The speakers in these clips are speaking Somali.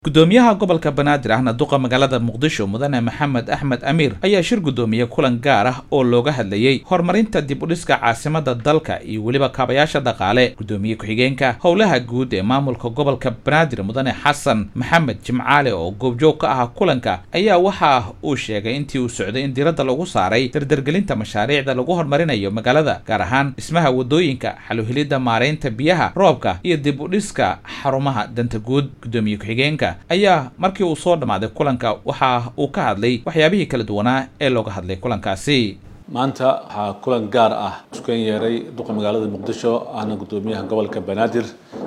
gudoomiyaha gobolka banaadir ahna duqa magaalada muqdisho mudane maxamed axmed amiir ayaa shir gudoomiyey kulan gaar ah oo looga hadlayey horumarinta dib u dhiska caasimada dalka iyo weliba kaabayaasha dhaqaale gudoomiye ku-xigeenka howlaha guud ee maamulka gobolka banaadir mudane xasan maxamed jimcaale oo goobjoog ka ah kulanka ayaa waxa uu sheegay intii uu socday in diiradda lagu saaray dardargelinta mashaariicda lagu horumarinayo magaalada gaar ahaan dhismaha wadooyinka xaluhelidda maaraynta biyaha roobka iyo dib u dhiska xarumaha danta guud gudoomiye ku-xigeenka ayaa markii uu soo dhammaaday kulanka waxa uu ka hadlay waxyaabihii kala duwanaa ee looga hadlay kulankaasi maanta waxaa kulan gaar ah iskuan yeeray duqa magaalada muqdisho ahna gudoomiyaha gobolka banaadir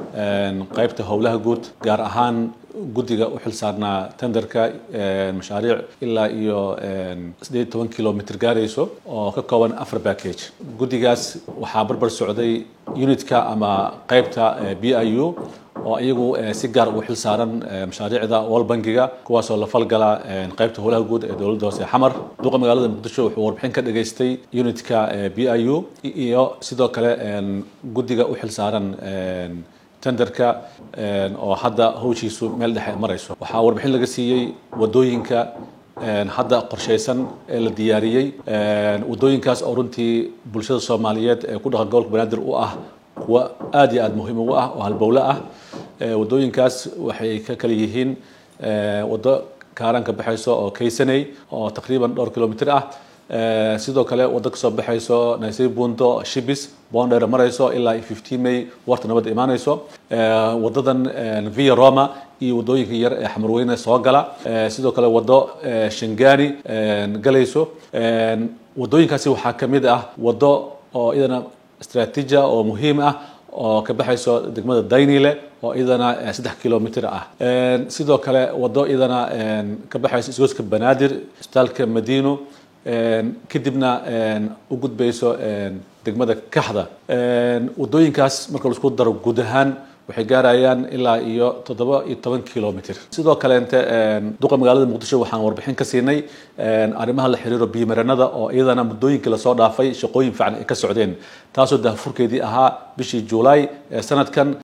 qaybta howlaha guud gaar ahaan guddiga u xil saarnaa tenderka mashaariic ilaa iyo siddeed toban kilomitr gaarayso oo ka kooban afar package guddigaas waxaa barbar socday unitka ama qaybta b i u oo iyagu si gaar ugu xil saaran mashaariicda wal bangiga kuwaasoo la falgala qaybta howlaha guud ee dowladda hoose xamar duqa magaalada muqdisho wuxuu warbixin ka dhageystay unitka b i u iyo sidoo kale guddiga u xil saaran tenderka oo hadda hawshiisu meel dhexe marayso waxaa warbixin laga siiyey wadooyinka hadda qorshaysan ee la diyaariyey wadooyinkaas oo runtii bulshada soomaaliyeed ee ku dhaqan gobolka banaadir u ah kuwa aad iyo aad muhiim ugu ah oo halbowle ah wadooyinkaas waxay ka kala yihiin waddo kaaran ka baxayso oo kaysaney oo taqriiban dhowr kilomitr ah sidoo kale waddo kasoo baxayso naysay bundo shibis bondheer marayso ilaa fifteen may warta nabadda imaanayso waddadan via roma iyo waddooyinka yar ee xamarweyne soo gala sidoo kale waddo shangani galayso waddooyinkaasi waxaa ka mid ah waddo oo iyadana istraatiija oo muhiim ah oo ka baxayso degmada daynile oo iyadana saddex kilomitr ah sidoo kale waddo iyadana ka baxayso isgooska banaadir isbitaalka madiino kadibna u gudbayso degmada kaxda wadooyinkaas marka laisku daro guud ahaan waxay gaarayaan ilaa iyo toddoba iyo toban kilomitr sidoo kaleente duqa magaalada muqdisho waxaan warbixin ka siinay arrimaha la xiriiro biimaranada oo iyadana muddooyinkii lasoo dhaafay shaqooyin fiican ay ka socdeen taasoo daahfurkeedii ahaa bishii juulaay ee sanadkan